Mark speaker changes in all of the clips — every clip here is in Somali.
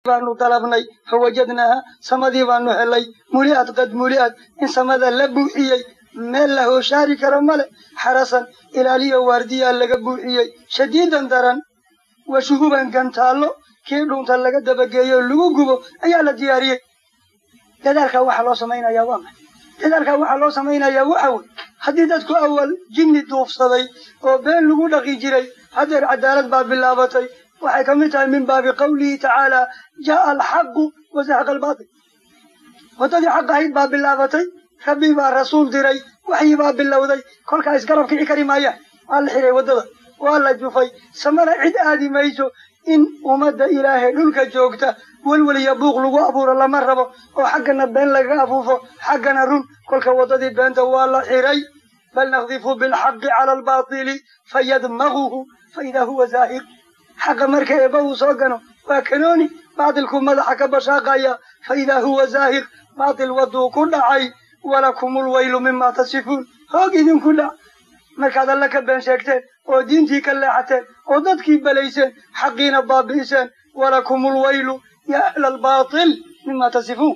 Speaker 1: baanu dalabnay fawajadnaaha samadii baanu helay muli'ad qad muli'ad in samada la buuxiyey meel la hooshaari karo male xarasan ilaaliyo waardiyaa laga buuxiyey shadiidan daran wa shuhuban gantaallo kii dhunta laga dabageeyo lagu gubo ayaa la diyaariyey dadaalkaa waxaa loo samaynayaa waa maxay dadaalkaa waxaa loo samaynayaa waxa wey haddii dadku awal jinni duufsaday oo been lagu dhaqi jiray haddeer cadaalad baa bilaabatay waxay ka mid tahay min baabi qawlihi tacaala jaaa alxaqu wazahaqa albaatil waddadii xaq ahayd baa bilaabatay rabbi baa rasuul diray waxyi baa bilowday kolkaa isgarab kici kari maayaan waa la xiray waddada waa la jufay samana cid aadi mayso in ummadda ilaahay dhulka joogta welwel iyo buuq lagu abuuro lama rabo oo xaggana been lagaga afuufo xaggana run kolka waddadii beenta waa la xiray bal nakdifu bilxaqi cala albaatili fayadmaguhu faidaa huwa zaahir xaqa marka eebba uu soo gano waa kanooni baatilku madaxa ka bashaaqaya faidaa huwa zaahir baatil wadduu ku dhacay walakumul waylu mima tasifuun hoog idinku dhac markaad alle ka been sheegteen oo diintii ka leexateen oo dadkii belayseen xaqiina baabi'iseen walakumul waylu yaa ahla albaatil mima tasifuun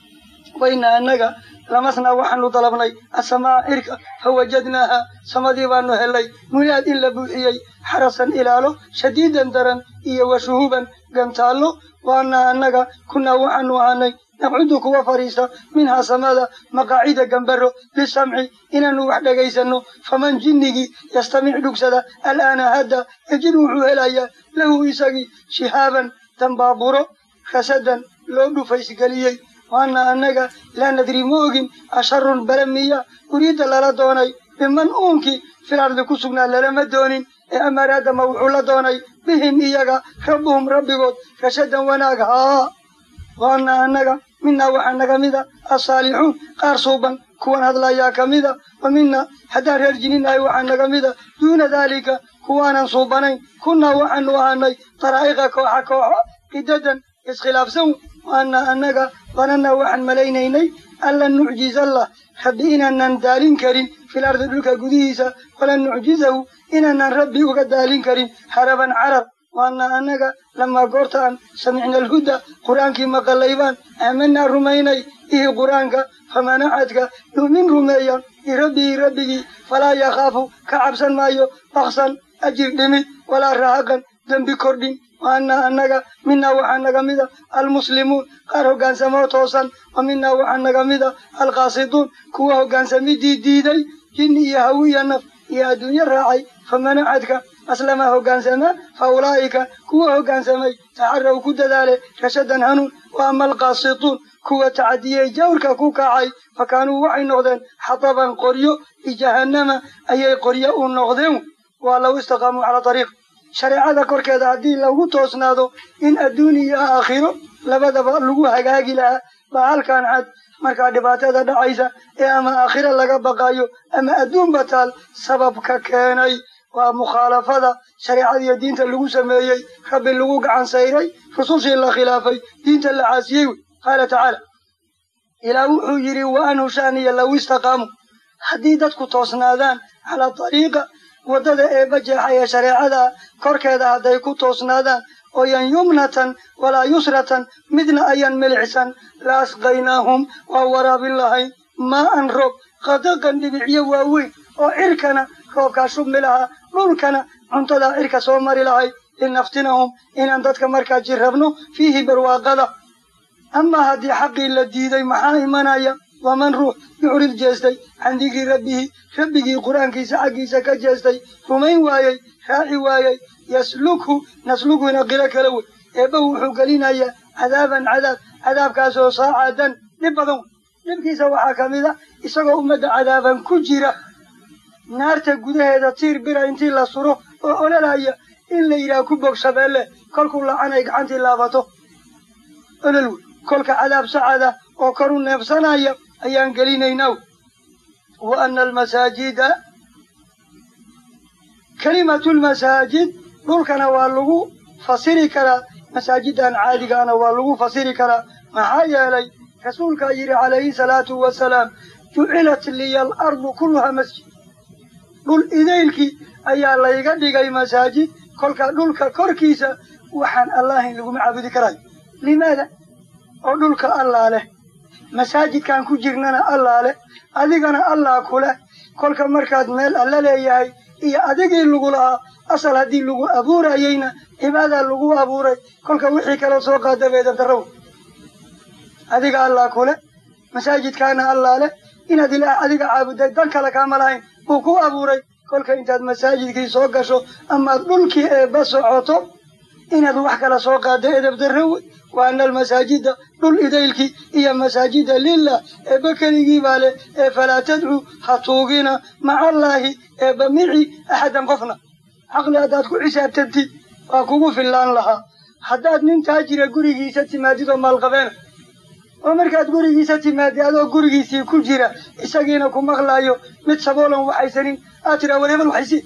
Speaker 1: wayna annaga lamasnaa waxaanu dalabnay asamaa cirka fawajadnaaha samadii baanu helay muliaad in la buuxiyey xarasan ilaalo shadiidan daran iyo washuhuban gantaallo waana annaga kunaa waxaanu ahanay naqcudu kuwa fadhiista minhaa samada maqaacida gambaro lisamci inaanu wax dhegaysanno faman jinnigii yastamic dhugsada al'aana hadda yajid wuxuu helayaa lahu isagii shihaaban dambaaburo rasadan loo dhufaysgeliyey waana annaga laa nadri ma ogin asharun bala miya uriidda lala doonay biman uunkii fil ardi ku sugnaa lalama doonin ee amaraadama wuxuu la doonay bihim iyaga rabbuhum rabbigood rashadan wanaag haa waana annaga minaa waxaa naga mida asaalixuun qaar suuban kuwan hadlayaa ka mida wa mina haddaan reer jininahay waxaa naga mida duuna daalika kuwaanan suubanayn kunnaa waxaanu ahanay daraa'iqa kooxa kooxo qidadan iskhilaafsan waana annaga banana waxaan malaynaynay anlan nucjizallah rabbi inaanan daalin karin fil ardi dhulka gudihiisa walan nucjizahu inaanan rabbi uga daalin karin haraban carar waana annaga lamaa goorta aan samicna alhuda qur-aankii maqalaybaan aamanaa rumaynay ihi qur-aanka famanacadka yu'min rumeeya birabbihi rabbigii falaa yakhaafu ka cabsan maayo baksan ajir dhimid walaa rahaqan dembi kordhin waana annaga minaa waxaa naga mida almuslimuun qaar hoggaansamoo toosan wa minaa waxaa naga mida alqaasituun kuwa hoggaansamidii diiday jinni iyo hawi iyo naf iyo adduunyo raacay famanacadka aslamaa hoggaansama fa ulaa'ika kuwa hoggaansamay taxaraw ku dadaale rashadan hanuun wa ama alqaasituun kuwa tacadiyey jawrka ku kacay fa kaanuu waxay noqdeen xataban qoryo bijahannama ayay qoryo u noqdeen waa law istaqaamuu calaa ariiq shareecada korkeeda haddii lagu toosnaado in adduun iyo aakhiro labadaba lagu hagaagi lahaa baa halkan cad markaa dhibaatada dhacaysa ee ama aakhiro laga baqayo ama adduunba taal sababka keenay waa mukhaalafada shareecadiiyo diinta lagu sameeyey rabbi lagu gacan sayray rusushii la khilaafay diinta la caasiyey wey qaala tacaala ilaa wuxuu yidhi wa anhu shaaniya law istaqaamu haddii dadku toosnaadaan calaa ariiqa waddada eebba jeexa ee shareecada korkeeda hadday ku toosnaadaan ooyan yumnatan walaa yusratan midna ayaan milicsan la asqaynaahum waa waraabin lahayn maa'an roob qadaqan dhibicyo waaweyn oo cirkana roobkaa shubmi lahaa dhulkana cuntadaa cirka soo mari lahay linaftinahum inaan dadka markaa jirrabno fiihi barwaaqada amaa haddii xaqii la diiday maxaa imanaya waman ruux yucrid jeestay can dikri rabbihi rabbigii qur-aankiisa xaggiisa ka jeestay rumayn waayey raaci waayey yaslukhu naslukuna qiro kala wey eebba wuxuu gelinayaa cadaaban cadaab cadaabkaasoo saacadan dhib badan wey dhibkiisa waxaa ka mid a isagoo ummadda cadaaban ku jira naarta gudaheeda tiir bira intii la suro oo ololaya in la yidhaha ku bog shabeelle kolkuu lacanay gacantii laabato olol wey kolka cadaab sacada oo kor u neebsanaya ayaan gelinaynaa wa ana almasaajida kelimatu lmasaajid dhulkana waa lagu fasiri karaa masaajidan caadigaana waa lagu fasiri karaa maxaa yeelay rasuulkaa yidhi calayhi salaatu wasalaam jucilat liya alardu kulluhaa masjid dhul idaylkii ayaa layga dhigay masaajid kolka dhulka korkiisa waxaan allahayn laguma caabudi karayo limaada oo dhulka allaa leh masaajidkan ku jirnana allaa leh adigana allaa ku leh kolka markaad meel alla leeyahay iyo adigii lagu lahaa asal haddii lagu abuurayeyna cibaadaa lagu abuuray kolka wixii kaloo soo qaada beedabdarrow adiga allaa ku leh masaajidkaana allaa leh inaad ilaah adiga caabuday dan kale kaama lahayn uu ku abuuray kolka intaad masaajidkii soo gasho amaad dhulkii eebba socoto inaad wax kala soo qaado edabdarro wey wa ana almasaajida dhul idaylkii iyo masaajida lilah eebba keligii baa leh ee falaa tadcuu ha tuugina macallaahi eebba mici axadan qofna caqli haddaad ku xisaabtantid waa kugu fillaan lahaa haddaad nin taajira gurigiisa timaadid oo maalqabeena oo markaad gurigiisa timaadid adoo gurigiisii ku jira isagiina ku maqlaayo mid saboolan waxaysanin aad tiraa war hebel waxaysi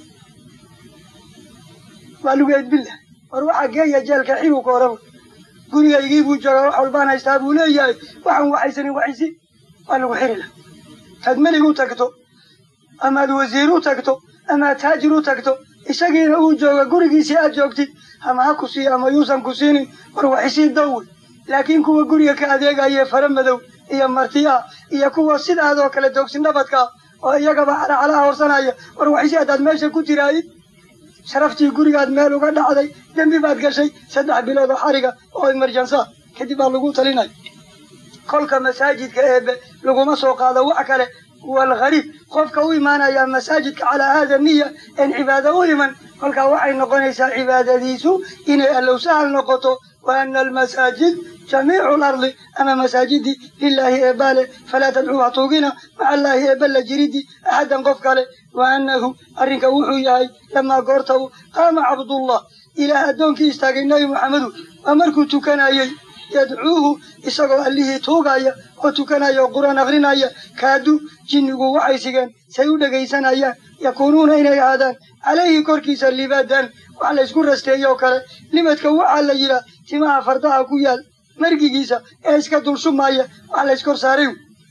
Speaker 1: waa lagu edbinlah war waxaa geeya jeelka xiluu ka oraba gurigaygii buu joogaa wax walbaan haystaa buu leeyahay waxaan waxaysanin waxaysi waa lagu xiri lah taad melig u tagto amaad wasiir u tagto amaad taajir u tagto isagiina uu jooga gurigiisii aad joogtid ama ha ku siiyo ama yuusan ku siinin war waxisii dawey laakiin kuwa guriga ka adeegaya fara madow iyo marti ah iyo kuwa sidaadoo kale doogsin dhabadkaa oo iyagaba calacalaha horsanaya war waxisi haddaad meesha ku tiraayid sharaftii gurigaad meel uga dhacday dembi baad gashay saddex bilood oo xariga oo emerjansa kadib baa lagu talinaya kolka masaajidka eebe laguma soo qaado wax kale walgariib qofka u imaanaya masaajidka calaa haada niya een cibaado u iman kolkaa waxay noqonaysaa cibaadadiisu inay allow sahal noqoto wa ana almasaajid jamiicu lardi ama masaajidii lilaahi eebbaale falaa tadcuu ha tuugina maca allaahi eebba la jiridi axadan qof kale wa annahu arrinka wuxuu yahay lamaa goorta u qaama cabdullah ilaah addoonkii istaagay nebi moxamedu waa markuu tukanayey yadcuuhu isagoo allihii tuugaya oo tukanaya oo qur-aan akrinaya kaadu jinnigu waxay sigeen say u dhegaysanayaan yakuunuuna inay ahaadaan calayhi korkiisa libaadan wax laysku rasteeyoo kale libadka waxaa la yidhaah timaha fardaha ku yaal margigiisa ee iska dulshumaya wax layskor saaray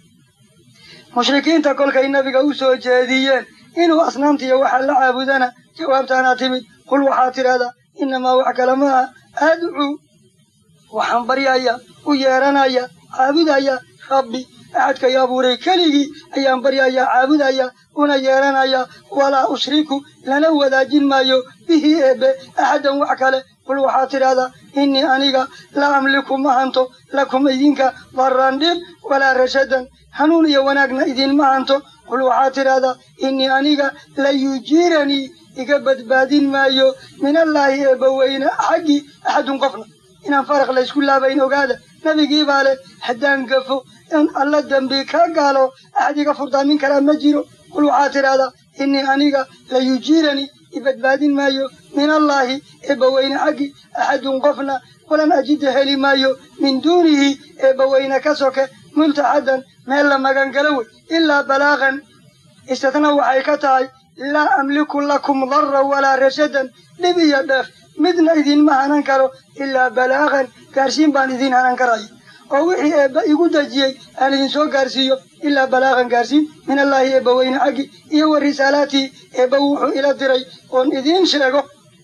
Speaker 1: mushrikiinta kolkay nabiga u soo jeediyeen inuu asnaamtiiyo waxaa la caabudana jawaabtaanaa timid qul waxaa tidhahdaa innamaa wax kale maaha adcuu waxaan baryaya u yeeranaya caabudaya rabbi axadkay abuuray keligii ayaan baryayaa caabudaya una yeeranaya walaa ushriku lana wadaajin maayo bihi eebe axadan wax kale qul waxaa tidhahdaa innii aniga la amliku ma hanto lakum idinka darran dhib walaa rashadan hanuun iyo wanaagna idinma hanto qul waxaa tidhahdaa innii aniga la yujiiranii iga badbaadin maayo min allaahi eebba weyne xaggii axadun qofna inaan faraq laysku laabayn ogaada nebigii baa leh haddaan gafo in alla dembi ka gaalo axad iga furdaamin karaa ma jiro qul waxaa tidhahdaa innii aniga la yujiiranii ibadbaadin maayo min allaahi eebbaweyne xaggi axadun qofna walan ajida heli maayo min duunihi eebbaweyne ka soke multaxadan meel la magangalo wey ilaa balaaqan istitna waxay ka tahay laa amliku lakum darran walaa rashadan dhib iyo dheef midna idinma hanan karo ilaa balaaqan gaarsiin baan idin hanan karaya oo wixii eebba igu dejiyey aan idin soo gaarsiiyo ilaa balaaqan gaarsiin min allaahi eebba weyne xaggi iyo wa risaalaatii eebba wuxuu ila diray oon idiin sheego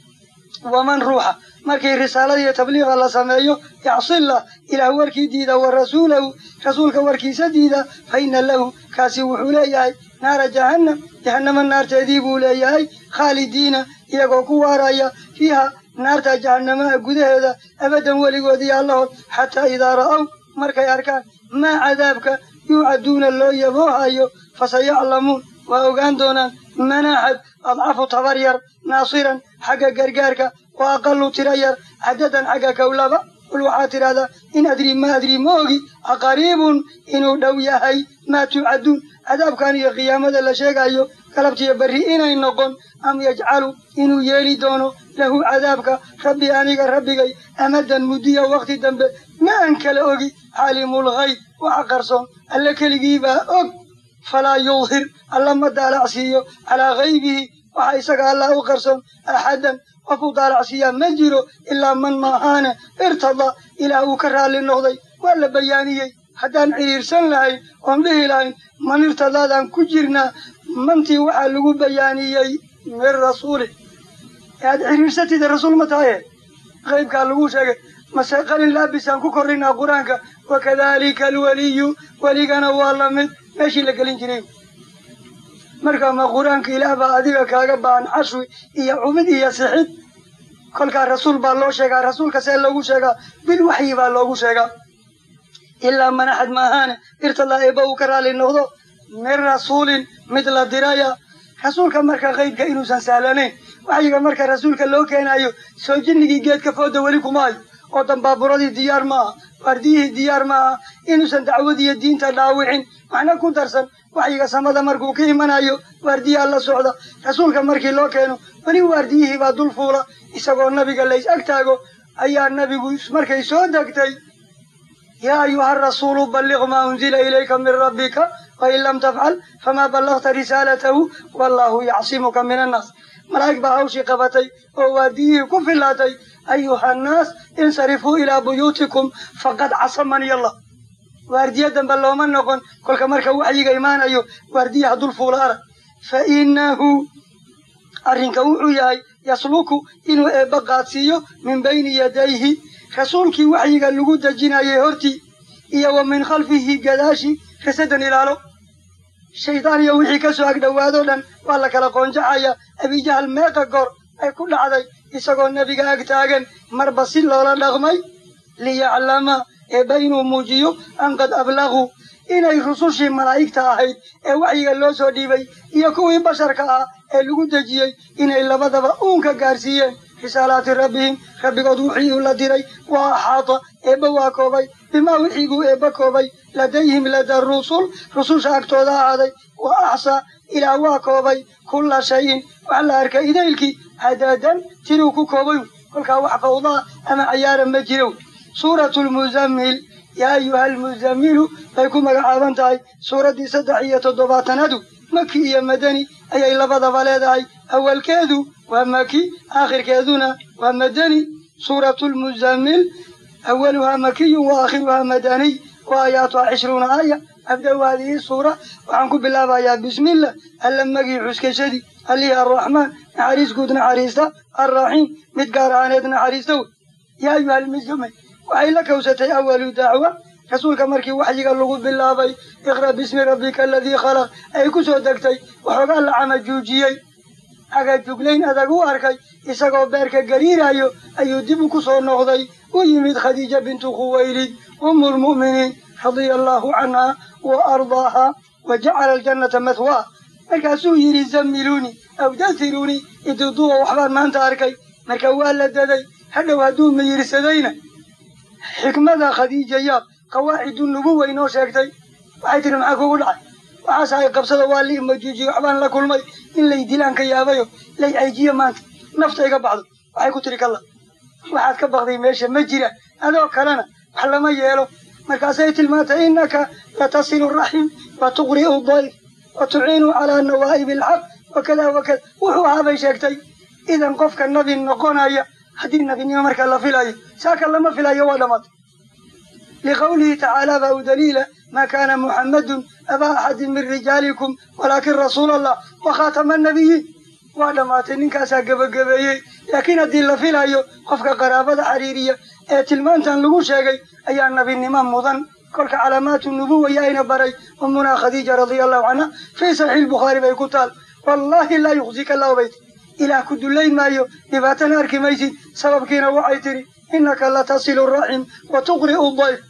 Speaker 1: waman ruuxa markii risaalada iyo tabliiqa la sameeyo yacsillah ilaah warkii diida wa rasuulahu rasuulka warkiisa diida fa inna lahu kaasi wuxuu leeyahay naara jahannam jahannama naarteedii buu leeyahay khaalidiina iyagoo ku waaraya fiiha naarta jahannamaha gudaheeda abadan weligood iyo allahood xataa idaa ra'aw markay arkaan maa cadaabka yuucaduuna loo yaboohayo fasayaclamuun waa ogaan doonaan manaaxad adcafu tabar yar naasiran xagga gargaarka wa aqalu tira yar cadadan xagga kawlaba qul waxaad tidhahdaa in adrii ma adrii ma ogi aqariibun inuu dhow yahay maa tuucaduun cadaabkan iyo qiyaamada la sheegayo galabtiyo berri inay noqon am yajcalu inuu yeeli doono lahu cadaabka rabbi aniga rabbigay amadan muddiya wakhti dambe ma aan kala ogi caalimul hayb waxa qarsoon alle keligiibaa og falaa yudhir alla ma daalacsiiyo calaa haybihi waxa isaga allah u qarsoon axadan qof u daalacsiiyaa ma jiro ilaa man maahaane irtada ilaah uu ka raalli noqday waa la bayaaniyey haddaan cidhiirsan lahayn oon dhihi lahayn man irtadaadaan ku jirnaa mantii waxaa lagu bayaaniyey min rasuuli aad cidhiirsatida rasuul ma tahaye qaybkaa lagu sheegay mase qalin laabisaan ku korrinaa qur-aanka wakadalika alwaliyu weligana waa lamid meeshii la gelin jiray marka ma qur-aanka ilaah baa adiga kaaga baahan cashwi iyo cumid iyo sixid kolkaa rasuul baa loo sheegaa rasuulka see loogu sheegaa bil waxyi baa loogu sheegaa ilaa manaxad maahaane irtadaa eeba uu ka raali noqdo min rasuulin mid la diraya rasuulka marka qaybka inuusan sahlanayn waxyiga marka rasuulka loo keenayo soo jinnigii geedka fooda weli kuma hayo oo dambaaburadii diyaar maaha waardiyihii diyaar maaha inuusan dacwadiiyo diinta dhaawicin waxna ku darsan waxyiga samada markuu ka imanayo waardiyaha la socda rasuulka markii loo keeno weli waardiyihii baa dul fuula isagoo nabiga lays ag taago ayaa nabigu markay soo degtay yaa ayuha rasuulu balliq maa unzila ilayka min rabbika wain lam tafcal famaa ballagta risaalatahu wallahu yacsimuka min annaas malaa'ig baa hawshii qabatay oo waardiyihii ku filaatay ayuha annaas insarifuu ilaa buyuutikum faqad casamani allah waardiya dambe looma noqon kolka marka waxyiga imaanayo waardiyaha dul fuula arag fa innahu arrinka wuxuu yahay yasluku inuu eebba qaadsiiyo min bayni yadayhi rasuulkii waxyiga lagu dejinayay hortii iyo wa min khalfihi gadaashi rasadan ilaalo shaydaan iyo wixii ka soo agdhowaadoo dhan waa la kala qoonjaxaya abijahal meeqa goor ay ku dhacday isagoo nebiga ag taagan marba si loola dhaqmay liyaclama eebba inuu muujiyo an qad ablaguu inay rusushii malaa'igta ahayd ee waxyiga loo soo dhiibay iyo kuwii basharka ah ee lagu dejiyey inay labadaba uunka gaarsiiyeen risaalaati rabbihim rabbigood wixii uu la diray waa axaata eebba waa koobay bimaa wixii buu eebba koobay ladayhim lada rusul rususha agtooda ahaaday wa axsaa ilaah waa koobay kulla shayin wax la arka idaylkii hadaadan tiruu ku koobay kolkaa wax fawdaa ama cayaara ma jiro suuratu lmuzammil yaa ayuha almuzammilu bay ku magacaaban tahay suuraddii saddex iyo toddobaatanadu maki iyo madani ayay labadaba leedahay awalkeedu waa maki aakhirkeeduna waa madani suuratu lmuzammil awaluhaa makiyun wa aakhiruhaa madaniy wa aayaatuhaa cishruuna aaya abda-u haadihi suura waxaan ku bilaabayaa bismillah alla magii xuskashadii allihii arraxmaan naxariis guud naxariista arraxiim mid gaar ahaaneed naxariista wey yaa ayuha almuzammil waxay la kawsatay awalu dacwa rasuulka markii waxyiga lagu bilaabay iqra bismi rabbika aladii khalaq ay ku soo degtay waxoogaa la camajuujiyey agajuglayn adag u arkay isagoo beerka gariirayo ayuu dib u ku soo noqday u yimid khadiija bintu khuwaylid umu lmu'miniin radia allahu canha wa ardaaha wa jacala aljannata mathwaa markaasuu yidhi zammiluuni aw dasiruuni iduduwa waxbaan maanta arkay marka waa la daday hadhow hadduu miyirsadayna xikmada khadiija yaab qawaacidu nubuwa inoo sheegtay waxay tihi maxaa kugu dhacay waxaas ay qabsada waa li majuujiye waxbaan la kulmay in lay dilaan ka yaabayo lay cayjiyo maanta nafta iga baxdo waxay ku tiri kalla waxaad ka bakday meesha ma jira adoo kalena wax lama yeelo markaasay tilmaantay innaka latasilu raxim wa tuqri'u dayf wa tuciinu calaa nawaa'ibi alxaq wakada wakada wuxuu ahaa bay sheegtay idan qofka nabi noqonaya haddii nabinimo markaa la filayo saaka lama filayo waa dhammaatay liqawlihi tacaala baa u daliila maa kaana muxammadun abaa axadin min rijaalikum walaakin rasuula allah wa khaatama annabiyiin waa dhammaatay ninkaasaa gebagabeeyey laakiin haddii la filayo qofka qaraabada xiriiriya ee tilmaantan lagu sheegay ayaa nabinimo mudan kolka calaamaatu nubuwa yaayna baray ummunaa khadiija radia allahu canha fii saxiix lbukhaari bay ku taal wallaahi laa yuqsika allahu bayt ilaah ku dullayn maayo dhibaatana arki maysid sababkiina waxay tidhi innaka latasilu raxim wa tuqri'u dayf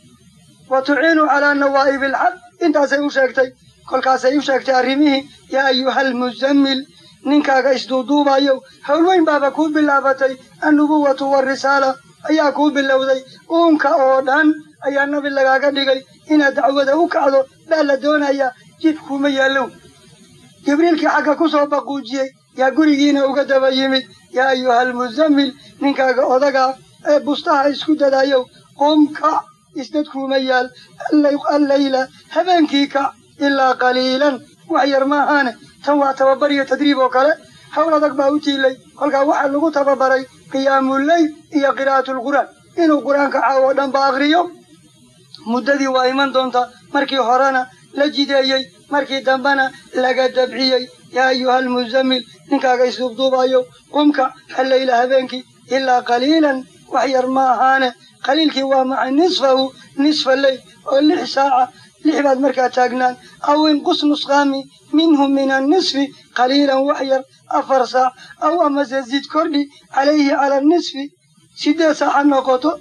Speaker 1: wa tuciinu calaa nawaa'ibi alxaq intaasay u sheegtay kolkaasay u sheegtay arrimihii yaa ayuha almuzammil ninkaaga isduuduubayow howlweyn baaba kuu bilaabatay annubuwatu warisaala ayaa kuu bilowday uunka oo dhan ayaa nabi lagaaga dhigay inaad dacwada u kacdo baa la doonayaa jid kuma yaallow jibriilkii xagga ku soo baquujiyey yaa gurigiina uga daba yimid yaa ayuha almuzammil ninkaaga odagaa ee bustaha isku dadayow qum kac isdadkuuma yaal allayla habeenkii kac ilaa qaliilan wax yar maahaane tan waa tababar iyo tadriib oo kale hawl adag baa u tiilay kolkaa waxaa lagu tababaray qiyaamuleyl iyo qiraa'atulqur'aan inuu qur-aanka caawo dhan ba akriyo muddadii waa iman doontaa markii horena la jideeyey markii dambena laga dabciyey yaa ayuha almuzammil ninkaaga isduubduubayo qumka alleyla habeenkii ilaa qaliilan wax yar ma ahaane qaliilkii waa maxay nisfahu nisfa leyl oo lix saaca lix baad markaa taagnaan aw inqus nusqaami minhu min annisfi qaliilan wax yar afar saac aw amase zid kordhi calayhi cala nisfi sideed saac ha noqoto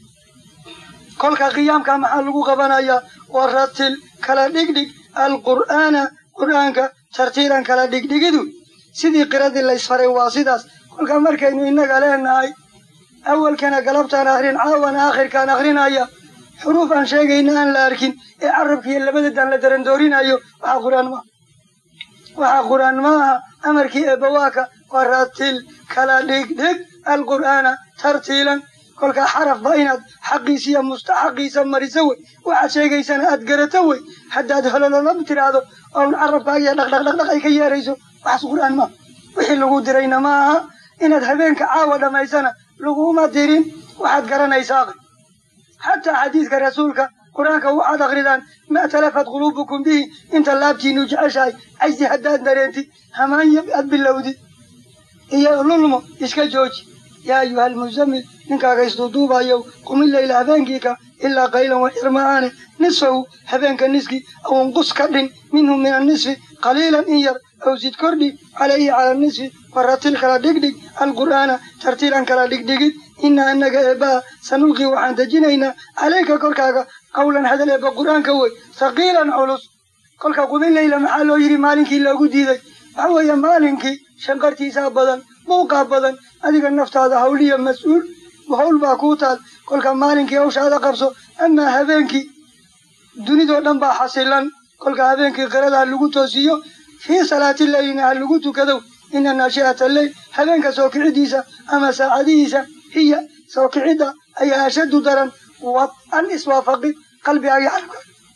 Speaker 1: kolka qiyaamka maxaa lagu qabanayaa waratil kala dhigdhig alqur'aana qur'aanka tartiilan kala dhigdhigidu sidii qiradii laysfaray waa sidaas kolka markaynu innaga leenahay awalkana galabtaan akrin caawana aakhirkaan akrinaya xuruuf aan sheegayna aan la arkin ee carabkiiyo labadadaan la darandoorinayo waxaa qur'aan maaha waxaa qur'aan ma aha amarkii eebbawaaka waratil kala dhigdhig alqur'aana tartiilan kolkaa xarafba inaad xaqiisa iyo mustaxaqiisa mariso wey waxaad sheegaysana aad garato wey haddaad holololab tiraahdo oon carabkaagiyo dhaqdhaqdhaqdhaq ay ka yeerayso waxaas qur'aan maaha wixii lagu dirayna ma aha inaad habeenka caawa dhammaysana laguma dirin waxaad garanaysaa aqri xataa xadiidka rasuulka qur-aanka waxaad akridaan ma talafat quluubukum bihi inta laabtiinu jeceshahay cajsi haddaad dareentid hamaanya aad bilowdid iyo lulmo iska jooji yaa ayuha almuzammil ninkaaga isduuduubayow qumi leyla habeenkiika ilaa qaylan waxyar maaane nisfahu habeenka niski aw inqus ka dhin minhu min annisfi qaliilan in yar aw sid kordhi calayhi cala nisfi waratil kala dhigdhig alqur'aana tartiilan kala dhigdhigid ina anaga eebbaha sanulqii waxaan dejinaynaa calayka korkaaga qawlan hadal eebba qur'aanka wey haqiilan culus kolka qumi leyla maxaa loo yidhi maalinkii loogu diiday waxa weeye maalinkii shanqartiisaa badan muuqaa badan adiga naftaada hawliya mas-uul hawl baa kuu taal kolka maalinkii hawshaada qabso amaa habeenkii dunidoo dhan baa xasilan kolka habeenkii qirada ha lagu toosiyo fii salaati leylina ha lagu tukadow ina naashi'ata leyl habeenka soo kicidiisa ama saacadihiisa hiya soo kicidda ayaa ashaddu daran wad-an iswaafaqi qalbigaagi xalka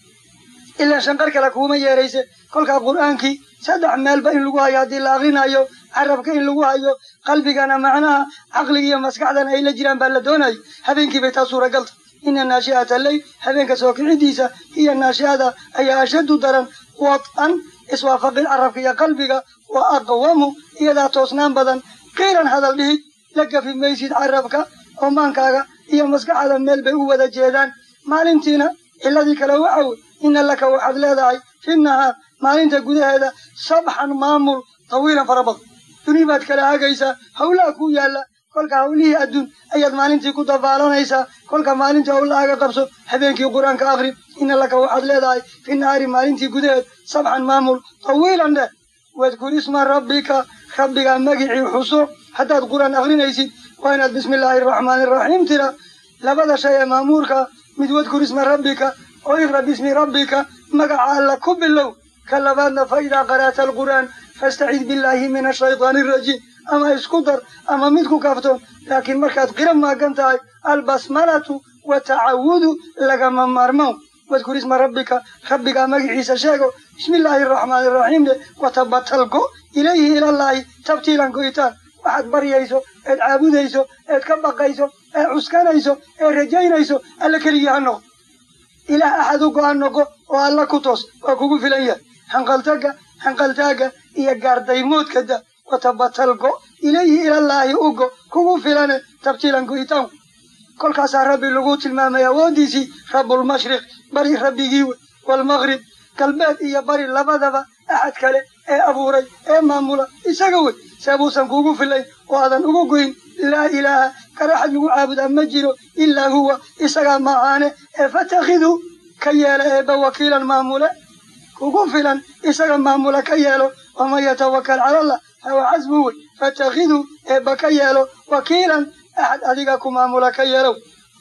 Speaker 1: ilaa shanqar kale kuuma yeerayse kolkaa qur'aankii saddex meelba in lagu hayo haddii la akrinayo carabka in lagu hayo qalbigana macnaha caqliga iyo maskaxdana ay la jiraan baa la doonayo habeenkii bay taa suuragalta ina naashi'ata leyl habeenka soo kicidiisa hiya naashi'ada ayaa ashaddu daran wad-an iswaafaqin carabka iyo qalbiga wa aqwamu iyadaa toosnaan badan qiilan hadal dhihid la gafi maysid carabka oo maankaaga iyo maskaxda meel bay u wada jeedaan maalintiina ciladii kale waxa wey ina laka waxaad leedahay fi nahaar maalinta gudaheeda sabxan maamul tawiilan fara badan duni baad kala hagaysaa hawlaha ku yaalla kolka hawlihii adduun ayaad maalintii ku dabaalanaysaa kolka maalintii hawlahaaga qabso habeenkii qur-aanka akri ina laka waxaad leedahay fi nahaari maalintii gudaheed sabxan maamul tawiilan dheh wadkur isma rabbika rabbigaa magicii xuso haddaad qur-aan akrinaysid waa inaad bismi illaahi araxmaani araxiim tira labada shay ee maamuurka mid wadkur isma rabbika oo iqra bismi rabbika magaca alla ku bilow ka labaadna fa idaa qara'ta alqur'aan fastacid billaahi min ashaytaani arajiim ama isku dar ama mid ku kaftoon laakiin markaad qira maagan tahay albasmalatu wa tacawudu lagama maarmow wadkur isma rabbika rabbigaa magaciisa sheego bismi illaahi araxmaani araxiim dhe watabatalgo ilayhi ilallaahi tabtiilan go'itaan waxaad baryayso eed caabudayso eed ka baqayso ee cuskanayso ee rajaynayso alla keligii ha noqo ilaah axad u go-an noqo oo alla ku toos waa kugu filan yahay hanqaltaga hanqaltaaga iyo gaardaymoodka da watabatalgo ilayhi ilallaahi ugo kugu filane tabtiilan go'itaanku kolkaasaa rabbi lagu tilmaamay awooddiisii rabbulmashriq bari rabbigii wey waalmaqrib galbeed iyo bari labadaba axad kale ee abuuray ee maamula isaga wey seebuusan kuugu filayn oo aadan ugu goyn laa ilaaha kale axad lagu caabudaa ma jiro ilaa huwa isagaa maahaane ee fatakhiduu ka yeela eebba wakiilan maamule kugu filan isaga maamula ka yeelo waman yatawakal cala allah fahuwa casbu wey fatakhiduu eebba ka yeelo wakiilan axad adiga ku maamula ka yeelow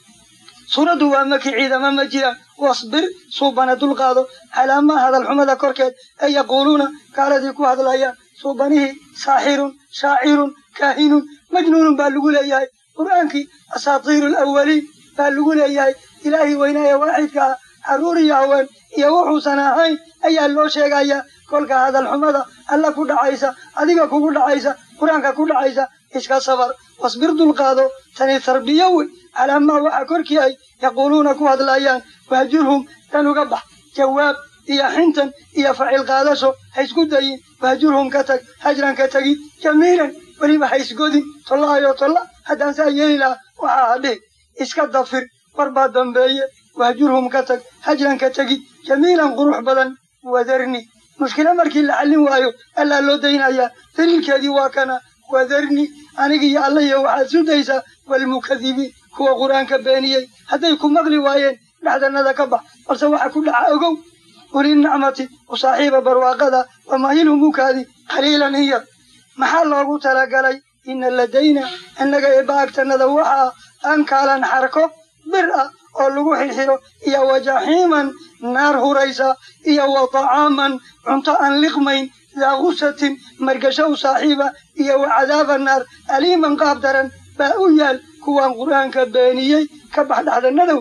Speaker 1: suuraddu waa maki ciidama ma jiraan wasbir suubana dulqaado calaamaa hadalxumada korkeed ee yaquuluuna gaaladii ku hadlayaan suubanihii saaxirun shaacirun kaahinun majnuunun baa lagu leeyahay qur'aankii asaatiiru alawaliin baa lagu leeyahay ilaahii weynaaye waaxidka ah carruur iyo haween iyo wuxuusan ahayn ayaa loo sheegayaa kolka hadalxumada alla ku dhacaysa adiga kugu dhacaysa qur-aanka ku dhacaysa iska sabar wasbir dulqaado tani tarbiyo wey calaamaa waxa korkii ay yaquuluuna ku hadlayaan wahjurhum dan uga bax jawaab iyo xintan iyo facil qaadasho ha isku dayin wahjurhum ka tag hajran ka tegi jamiilan weliba ha isgodin tolla ayoo tolla haddaan saa yeeli lahaa waxaa hadhihi iska dafir warbaa dambeeye wahjurhum ka tag hajran ka tegi jamiilan qurux badan wadarni mushkilo markii la xallin waayo allaa loo daynayaa daliilkeedii waa kana wadarni anigiiyo allahiyo waxaad sudaysaa walmukadibiin kuwa qur-aanka beeniyey hadday ku maqli waayeen dhexdanada ka bax balse waxa ku dhaca ogow ulinacmati u saaxiiba barwaaqada wamahilhum ukaadi qaliilan in yar maxaa loogu talagalay ina ladayna innaga eebba agtanada waxaa ankaalan xarko bir ah oo lagu xirxiro iyo wajaxiiman naar huraysa iyo wa طacaaman cunto aan liqmayn daa gusatin margasho u saaxiiba iyo wa cadaaba naar aliiman qaab daran baa u yaal kuwaan qur'aanka beeniyey ka bax dhexdanadow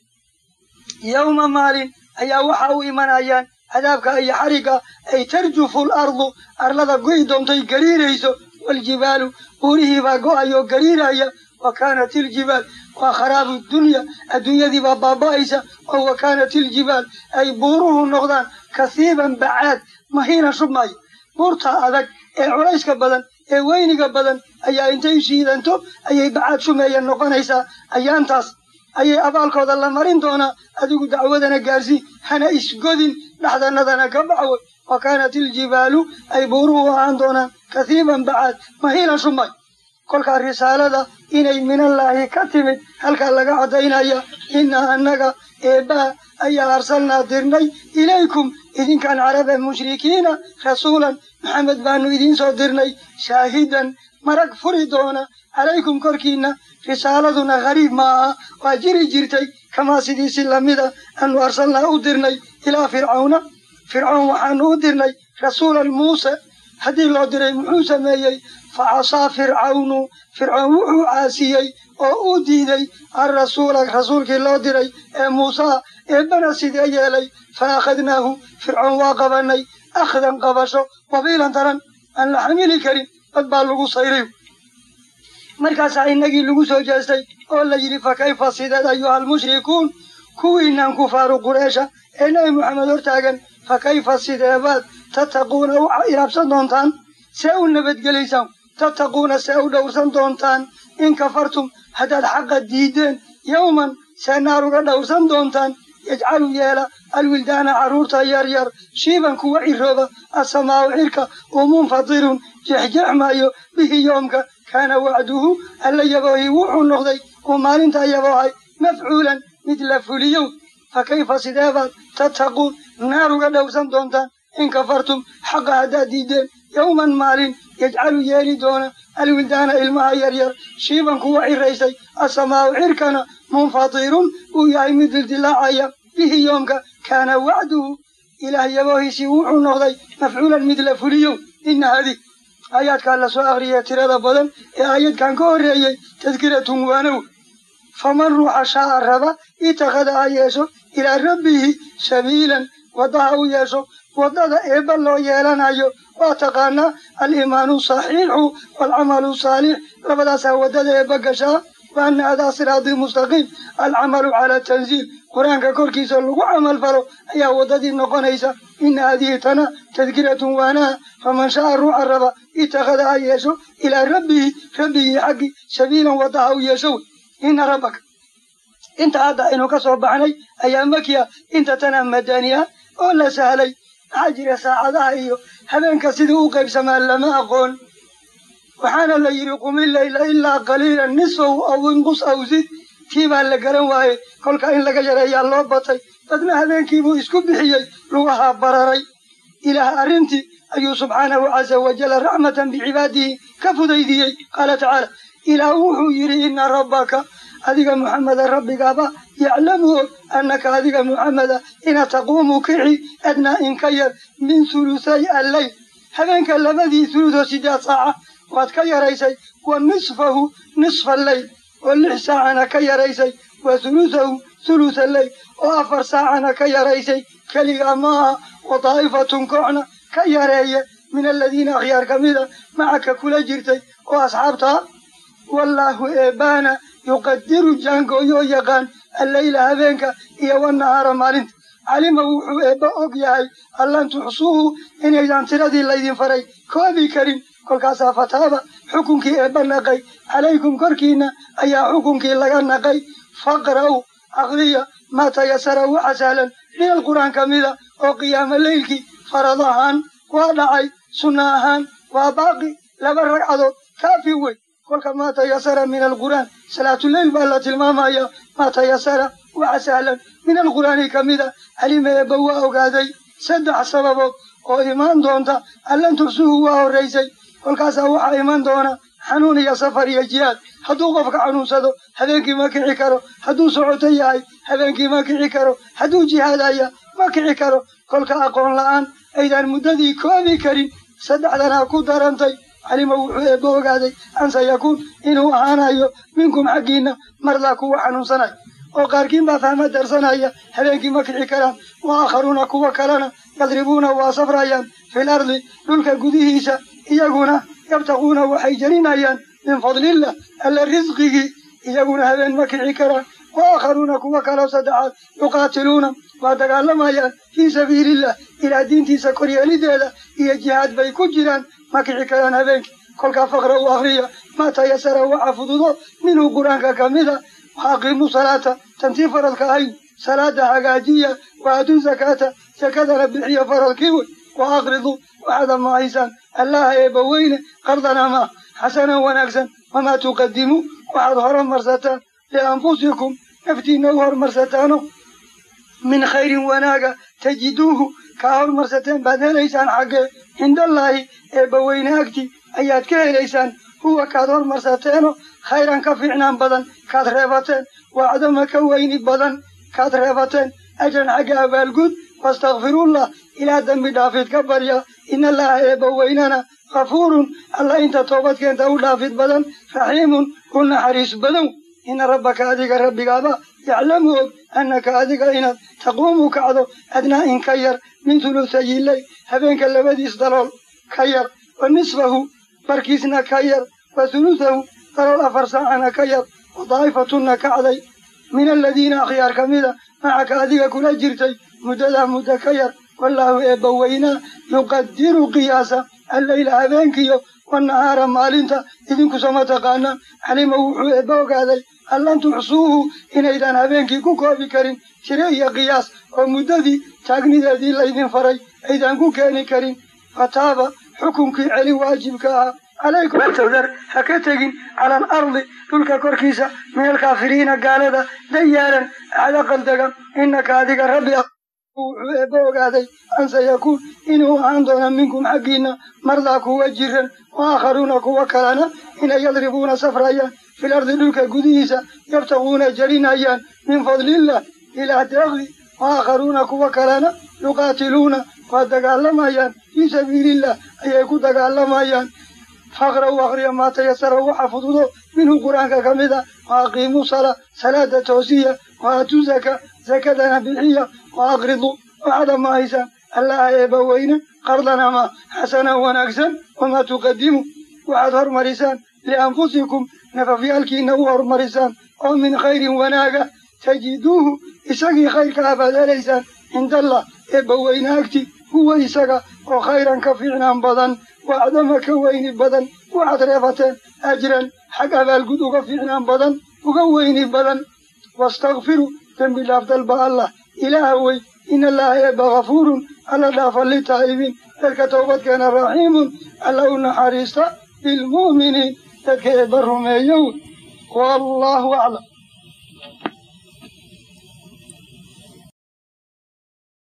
Speaker 1: yowma maalin ayaa waxa u imanayaan cadaabka iyo xarigga ay tarjufu lardu arlada go'i doontay gariirayso waljibaalu buurihiibaa go'ayoo gariiraya wa kaanat iljibaal waa kharaabu dunya adduunyadii baa baaba'aysa oo wa kaanat iljibaal ay buuruhu noqdaan kasiiban bacaad mahiina shubmaya buurta adag ee culayska badan ee weyniga badan ayaa intay shiidanto ayay bacaad shumeeya noqonaysaa ayaantaas ayay abaalkooda la marin doonaa adigu dacwadana gaarsii hana isgodin dhexdanadana ka baxway wa kaanat iljibaalu ay buuruhu ahaan doonaan kasiiban bacaad mahiilan shumay kolkaa risaalada inay minallaahi ka timid halkaa laga caddaynaya innaa annaga eebbaa ayaa arsalnaa dirnay ilaykum idinkaan carabe mushrikiina rasuulan maxamed baanu idiin soo dirnay shaahidan marag furi doona calaykum korkiinna risaaladuna gariib ma aha waa jiri jirtay kamaa sidiisi lamida aanu arsalnaa u dirnay ilaa fircawna fircoon waxaanu u dirnay rasuulan muuse haddii loo diray muxuu sameeyey fa casaa fircawnu fircoon wuxuu caasiyey oo uu diiday alrasuula rasuulkii loo diray ee muusaa eebbana sidee yeelay fa akhadnaahu fircoon waa qabanay akhdan qabasho wabiilan daran aan la xamili karin dad baa lagu sayray markaasaa innagii lagu soo jeestay oo la yidhi fa kayfa sideed ayuha almushrikuun kuwiinaan kufaaru qureesha ee nebi moxamed hortaagan fa kayfa sideebaad tattaquuna u ilaabsan doontaan see u nabadgelaysaan tattaquuna see u dhowrsan doontaan in kafartum haddaad xaqa diideen yowman see naar uga dhowrsan doontaan yajcalu yeela alwildaana carruurta yaryar shiiban kuwa cirooba asamaa'u cirka uu munfatirun jexjexmaayo bihi yoomka kaana wacduhu alla yaboohi wuxuu noqday uu maalintaa yaboohay mafcuulan mid la fuliyow fa kayfa sideebaad tattaquun naar uga dhowrsan doontaan in kafartum xaqa haddaad diideen yowman maalin yajcalu yeeli doona alwildaana ilmaha yaryar shiiban kuwa ciraysay asamaa'u cirkana munfatirun uu yahay mid dildilaacaya bihi yoomka kaana wacduhu ilaah yaboohiisii wuxuu noqday mafcuulan mid la fuliyow ina hadi aayaadkaa la soo akhriyay tirada badan ee aayadkan ka horreeyey tadkiratun waanow faman ruuxa shaa'a raba itakhada ha yeesho ilaa rabbihi sabiilan waddaha u yeesho waddada eebba loo yeelanayo waa taqaanaa aliimaanu saxiixu waalcamalu saalix labadaasaa waddada eebba gashaa wa anna hadaa siraatii mustaqiim alcamalu cala tanziil qur-aanka korkiisa lagu camal falo ayaa waddadii noqonaysa ina hadihi tana tadkiratun waanaha faman sha'a ruuxa raba itakhada ha yeesho ilaa rabbihi rabbigii xaggi sabiilan waddaha u yeesho wey ina rabbaka inta hadda aynu ka soo baxnay ayaa makiya inta tana madaniya oo la sahlay maxaa jira saacadaha iyo habeenka sidii u qaybsamaa lama aqoon waxaana la yidhi qumi layla ilaa qaliilan nisfahu aw inqus aw zid tii baa la garan waayey kolka in laga yareeyaa loo batay dadna habeenkiibuu isku bixiyey lugahaa bararay ilaah arrintii ayuu subxaanahu casa wajalla raxmatan bicibaadihi ka fudaydiyey qaala tacaala ilaah wuxuu yidhi ina rabbaka adiga muxameda rabbigaaba yaclamu og annaka adiga muxameda ina taquumu kici adnaa inka yar min hulusay alleyl habeenka labadii huludoo sideed saaca waad ka yaraysay wa nisfahu nisfa alleyl oo lix saacana ka yaraysay wa hulusahu hulusa alleyl oo afar saacana ka yaraysay keligaa maaha wa daa'ifatun kooxna ka yareeye min aladiina akhyaar ka mida macaka kula jirtay oo asxaabtaa wallaahu eebaana yuqadiru jaangooyoo yaqaan alleyla habeenka iyo wanahaara maalinta calima wuxuu eebba og yahay allan tuxsuuhu inaydan tiradii laydin faray koobi karin kolkaasaa fataaba xukunkii eebba naqay calaykum korkiina ayaa xukunkii laga naqay faqra'u aqriya maa tayasara waxa sahlan min alqur'aan ka mida oo qiyaamo leylkii farad ahaan waa dhacay sunna ahaan waa baaqi laba ragcadood kaafi wey kolka maa tayasara min alqur'aan salaatuleyl baa la tilmaamaya maa tayasara waxa sahlan min alqur'aani ka mida calima eebba waa ogaaday saddex sababood oo imaan doonta allan tuxsuhu waa horraysay kolkaasaa waxaa iman doona xanuun iyo safar iyo jihaad hadduu qofka xanuunsado habeenkii ma kici karo hadduu socoto yahay habeenkii ma kici karo hadduu jihaadaya ma kici karo kolka aqoon la'aan aydaan muddadii koobi karin saddexdanaa ku darantay calima wuxuu eebba ogaaday an sayakuun inuu ahaanayo minkum xaggiinna mardaa kuwa xanuunsanaya oo qaarkiin baa fahma darsanaya habeenkii ma kici karaan wa aakharuuna kuwa kalena yadribuuna waa safrayaan fil ardi dhulka gudihiisa iyaguna yabtaquuna waxay jarinayaan min fadlillah alla risqigii iyaguna habeen ma kici karaan wa aakharuuna kuwa kaloo saddexaad yuqaatiluuna waa dagaalamayaan fii sabiilillah ilaa diintiisa koryeelideeda iyo jihaad bay ku jiraan ma kici karaan habeenkii kolkaa faqra u akriya maa tayasara waxa fududo minhu qur-aanka ka mida wa aqiimu salaata tantii faradka ahayd salaada hagaajiya wa atuu zakaata sakadana bixiya faradkii wey wa aqridu waxaad amahaysaan allaha eebba weyne qardan amaah xasanan wanaagsan wamaa tuqadimu waxaad horumarsataan lianfusikum naftiina u horumarsataano min khayrin wanaaga tajiduuhu kaa horumarsateen baad helaysaan xaggee cindallaahi eebba weyne agti ayaad ka helaysaan huwa kaad horumarsateeno khayran ka fiicnaan badan kaad reebateen wacdama ka weyni badan kaad reebateen ajran xagga abaalguud wastakfirullah ilaa dembi dhaafid ka barya in allaha eebba weynana kafuurun alla inta toobadkeenta u dhaafid badan raxiimun u naxariis badan ina rabbaka adiga rabbigaaba yaclamu og annaka adiga inaad taquumu kacdo adnaa in ka yar min hulutayiley habeenka labadiis dalool ka yar wa nisfahu barkiisna ka yar wa hulutahu dalool afar saacana ka yar wa daa'ifatunna kacday min aladiina akhyaar ka mida macaka adiga kula jirtay muddadaa muddo ka yar wallaahu eebba weynaa yuqadiru qiyaasa alleyla habeenkiyo wannahaara maalinta idinkusama taqaanaan calima wuxuu eebba ogaaday allan tuxsuuhu inaydaan habeenkii ku koobi karin tire iyo qiyaas oo muddadii taagnideedii laydin faray aydaan ku keeni karin fataaba xukunkii celin waajibka ahaa calaykum tawdar ha ka tegin cala alardi dhulka korkiisa min alkaafiriina gaalada dayaaran acda qaldagan innaka adiga rabbi wuxuu eebba ogaaday an sayakuun inuu ahaan doona minkum xaggiinna mardaa kuwa jiran wa aakharuuna kuwa kalena inay yadribuuna safrayaan fil ardi dhulka gudihiisa yabtaquuna jarinayaan min fadlillah ilaa deeqdi wa aakharuuna kuwa kalena yuqaatiluuna waa dagaalamayaan fii sabiilillah ayay ku dagaalamayaan faqra u akriya maa tayasara waxa fududo minhu qur-aanka ka mid a wa aqiimu salaa salaada toosiya wa atuu zaka zakadana bixiya wa aqridu waxaad amahaysaan allaha eebba weyne qardan ama xasanan wanaagsan wamaa tuqadimu waxaad hormarisaan lianfusikum nafafyaalkiina u hormarisaan oo min khayrin wanaaga tajiduuhu isagii khayrka ah baad helaysaan cindallah eebba weyne agti huwa isaga oo khayran ka fiicnaan badan wacdama ka weyni badan waxaad reebateen ajran xag abaalgud uga fiicnaan badan uga weyni badan wastakfiru dembi dhaaf dalba allah ilaaha wey in allaha eebba kafuurun alla dhaafa litaa'ibiin dadka towbadkeena raxiimun alla u naxariista bilmu'miniin dadka eebba rumeeyow wallaahu aclam